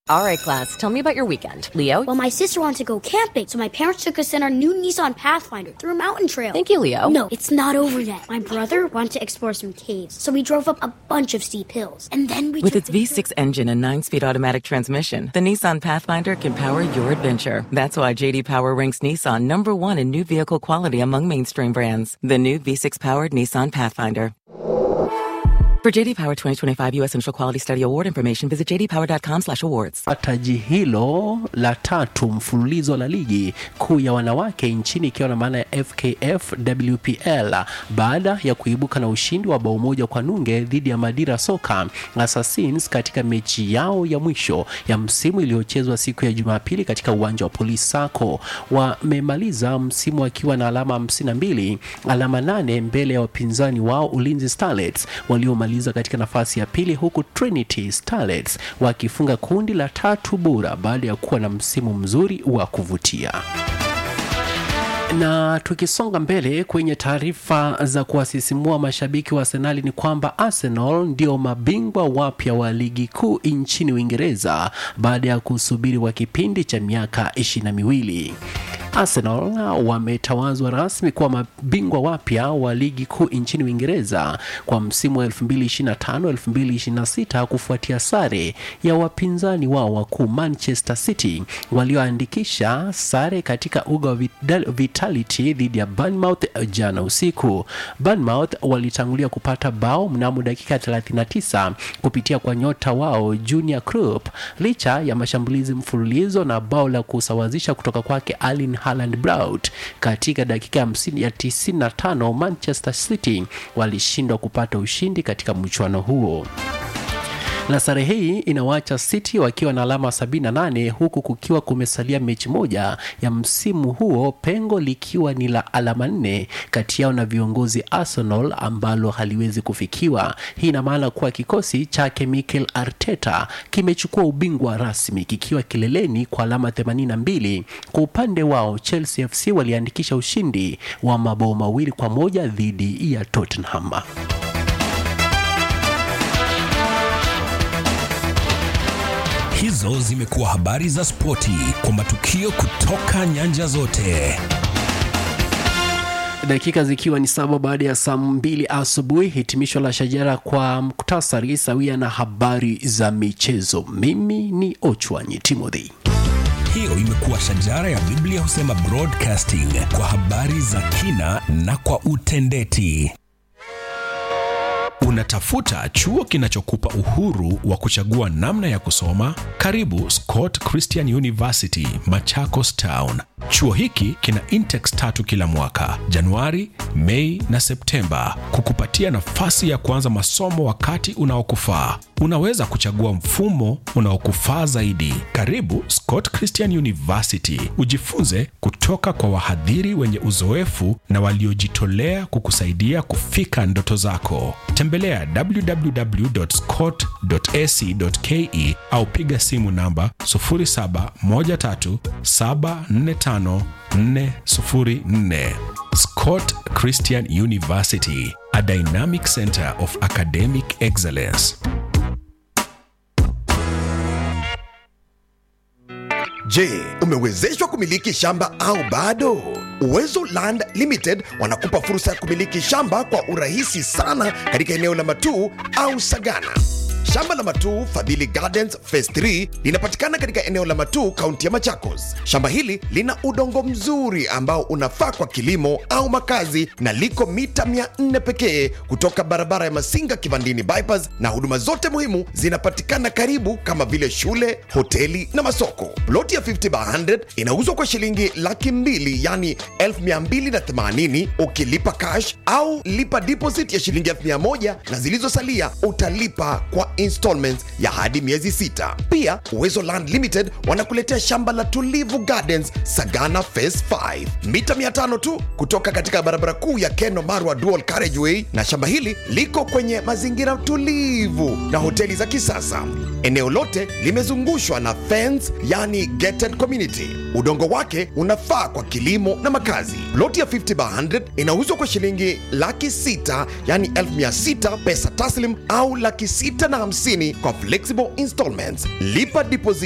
All right, class, tell me about your weekend. Leo? Well, my sister wanted to go camping, so my parents took us in our new Nissan Pathfinder through a mountain trail. Thank you, Leo. No, it's not over yet. My brother wanted to explore some caves, so we drove up a bunch of steep hills. And then we With took its the V6 engine and 9-speed automatic transmission, the Nissan Pathfinder can power your adventure. That's why JD Power ranks Nissan number one in new vehicle quality among mainstream brands. The new V6-powered Nissan Pathfinder. For JD Power 2025 U.S. Initial Quality Study Award information, visit jdpower.com/awards. taji hilo la tatu mfululizo la ligi kuu ya wanawake nchini ikiwa na maana ya FKF WPL baada ya kuibuka na ushindi wa bao moja kwa nunge dhidi ya Madira Soka Assassins katika mechi yao ya mwisho ya msimu iliyochezwa siku ya Jumapili katika uwanja wa Police Sacco. Wamemaliza msimu wakiwa na alama 52, alama nane mbele ya wapinzani wao Ulinzi Starlets waliomaliza katika nafasi ya pili huku Trinity Starlets wakifunga kundi la tatu bora baada ya kuwa na msimu mzuri wa kuvutia na tukisonga mbele kwenye taarifa za kuwasisimua mashabiki wa Arsenali ni kwamba Arsenal ndio mabingwa wapya wa ligi kuu nchini Uingereza baada ya kusubiri kwa kipindi cha miaka ishirini na miwili. Arsenal wametawazwa rasmi kuwa mabingwa wapya wa ligi kuu nchini Uingereza kwa msimu wa 2025-2026 kufuatia sare ya wapinzani wao wakuu Manchester City walioandikisha sare katika uga wa Vital- Vitality dhidi ya Bournemouth jana usiku. Bournemouth walitangulia kupata bao mnamo dakika 39 kupitia kwa nyota wao Junior Krupp licha ya mashambulizi mfululizo na bao la kusawazisha kutoka kwake Erling Haaland Braut katika dakika ya 50 ya 95 Manchester City walishindwa kupata ushindi katika mchuano huo na sare hii inawaacha City wakiwa na alama 78 huku kukiwa kumesalia mechi moja ya msimu huo, pengo likiwa ni la alama nne kati yao na viongozi Arsenal ambalo haliwezi kufikiwa. Hii ina maana kuwa kikosi chake Mikel Arteta kimechukua ubingwa rasmi kikiwa kileleni kwa alama 82. Kwa upande wao Chelsea FC waliandikisha ushindi wa mabao mawili kwa moja dhidi ya Tottenham. Hizo zimekuwa habari za spoti kwa matukio kutoka nyanja zote. dakika zikiwa ni saba baada ya saa mbili asubuhi hitimisho la shajara kwa muktasari sawia na habari za michezo mimi ni ochwanyi timothy Hiyo imekuwa shajara ya Biblia husema broadcasting kwa habari za kina na kwa utendeti. Unatafuta chuo kinachokupa uhuru wa kuchagua namna ya kusoma? Karibu Scott Christian University, Machakos Town. Chuo hiki kina intex tatu kila mwaka, Januari, Mei na Septemba, kukupatia nafasi ya kuanza masomo wakati unaokufaa. Unaweza kuchagua mfumo unaokufaa zaidi. Karibu Scott Christian University, ujifunze kutoka kwa wahadhiri wenye uzoefu na waliojitolea kukusaidia kufika ndoto zako. Tembelea www.scott.ac.ke au piga simu namba 0713745404. Scott Christian University, a dynamic center of academic excellence. Je, umewezeshwa kumiliki shamba au bado? Uwezo Land Limited wanakupa fursa ya kumiliki shamba kwa urahisi sana katika eneo la Matuu au Sagana. Shamba la Matuu Fadhili Gardens Phase 3 linapatikana katika eneo la Matuu, kaunti ya Machakos. Shamba hili lina udongo mzuri ambao unafaa kwa kilimo au makazi na liko mita 400 pekee kutoka barabara ya Masinga Kivandini bypass, na huduma zote muhimu zinapatikana karibu kama vile shule, hoteli na masoko. Ploti ya 50 by 100 inauzwa kwa shilingi laki mbili yani 1280 ukilipa cash au lipa deposit ya shilingi 1000 na zilizosalia utalipa kwa installments ya hadi miezi sita. Pia Uwezo Land Limited wanakuletea shamba la Tulivu Gardens Sagana Phase 5 mita 500 tu kutoka katika barabara kuu ya Keno Marwa Dual Carriageway, na shamba hili liko kwenye mazingira tulivu na hoteli za kisasa. Eneo lote limezungushwa na fence, yani gated community. Udongo wake unafaa kwa kilimo na makazi. Loti ya 50 by 100 inauzwa kwa shilingi laki sita yani 1600 pesa taslim au laki sita na hamsini kwa flexible installments. Lipa deposit